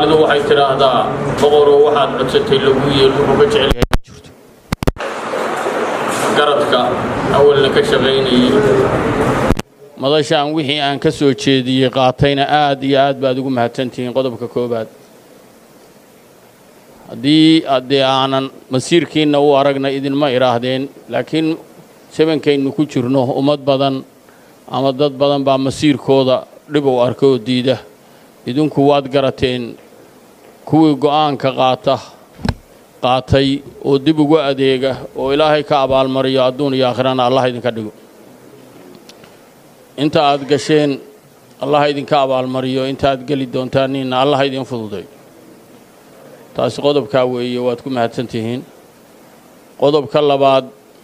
soomaalidu waxay tidhaahdaa boqoroo waxaad codsatay lagu yeel wuxuu ka jecel yahay ma jirto garadka awalna ka shaqaynayey madashaan wixii aan ka soo jeediyey qaatayna aad iyo aad baad ugu mahadsantihiin qodobka koowaad haddii haddee aanan masiirkiinna u aragna idinma idhaahdeen laakiin sabankaynu ku jirno ummad badan ama dad badan baa masiirkooda dhib u arka oo diida idinku waad garateen kuwii go'aanka qaata qaatay oo dib ugu adeega oo ilaahay ka abaalmariyo adduun iyo aakhirana allah idinka dhigo inta aad gasheen allah idinka abaalmariyo inta aad geli doontaaniinna allah idin fududay taasi qodobkaa weeye waad ku mahadsan tihiin qodobka labaad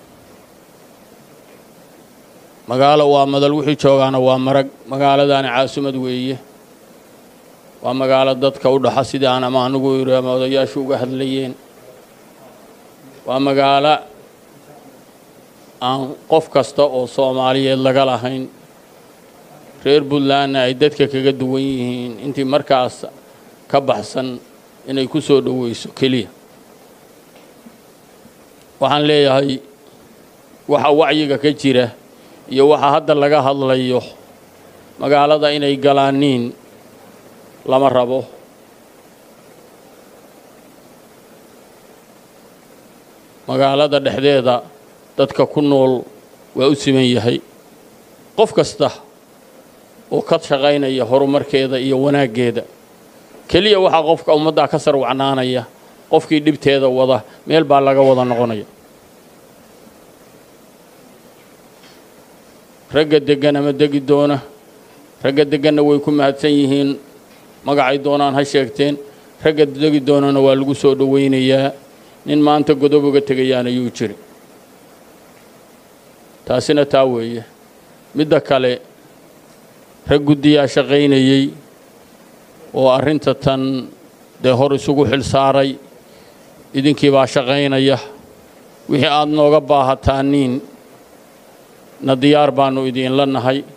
magaalo waa madal wixii joogaana waa marag magaaladaani caasimad weeye waa magaalo dadka u dhaxa sidaan ama anugu yidhi ama odayaashu uga hadlayeen waa magaalo aan qof kasta oo soomaaliyeed laga lahayn reer puntlandna ay dadka kaga duwan yihiin intii markaas ka baxsan inay ku soo dhoweyso keliya waxaan leeyahay waxa wacyiga ka jira iyo waxa hadda laga hadlayo magaalada inay galaaniin lama rabo magaalada dhexdeeda dadka ku nool waa u siman yahay qof kasta oo ka shaqaynaya horumarkeeda iyo wanaaggeeda keliya waxaa qofka ummaddaa ka sarwacnaanaya qofkii dhibteeda wada meel baa laga wada noqonaya ragga deggan ama degi doona ragga degganna way ku mahadsan yihiin magacay doonaan ha sheegteen ragga degi doonana waa lagu soo dhowaynayaa nin maanta godob uga tegayaan ayuu jiri taasina taa weeye midda kale rag guddiyaa shaqaynayey oo arrinta tan dee hor isugu xil saaray idinkii baa shaqaynaya wixii aad nooga baahataaniin na diyaar baannu idiinla nahay